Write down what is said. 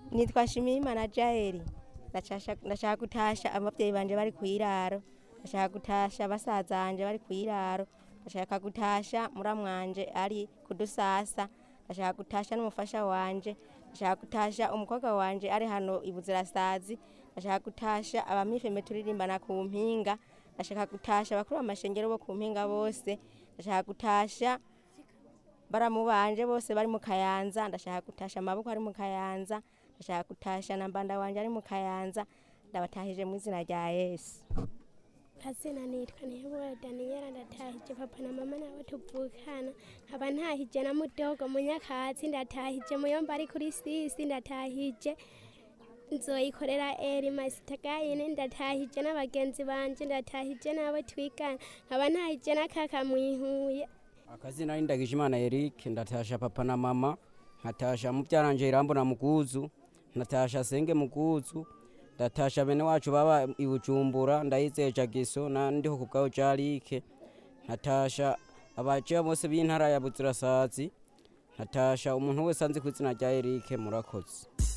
nitwa Shimiyimana Jaeli ndashasha- ndashaka gutasha abavyeyi banje bari kwiraro ndashaka gutasha basaza banje bari kwiraro ndashaka gutasha muramwanje ari kudusasa ndashaka gutasha n'umufasha wanje ndashaka gutasha umukobwa wanje ari hano ibuzirasazi ndashaka gutasha abamifeme turirimbana ku mpinga ndashaka gutasha bakuru b'amashengero bo ku mpinga bose ndashaka gutasha baramu banje bose bari mu kayanza ndashaka gutasha amaboko ari mu kayanza ndashaka gutasha na mbanda wanje ari mu kayanza ndabatahije mu izina rya yesu Kazina nitwa Nihebura Daniela ndatahije papa na mama nabo tuvukana nkaba ntahije na mudogo munyakatsi ndatahije muyomba ari kuri sisi ndatahije nzoyikorera eri masitagayine ndatahije n'abagenzi banje ndatahije n'abo twigana nkaba ntahije na kaka mwihuye akazina ni ndagijimana eric ndatasha papa na mama nkatasha muvyaranje irambo na muguzu nkatasha senge muguzu ndatasha bene wacu baba ibujumbura ndayizeye jagiso na ndiho kubwaho jarike nkatasha abajeya bose b'intara ya buzirasazi nkatasha umuntu wese anzi kw'izina rya eric murakoze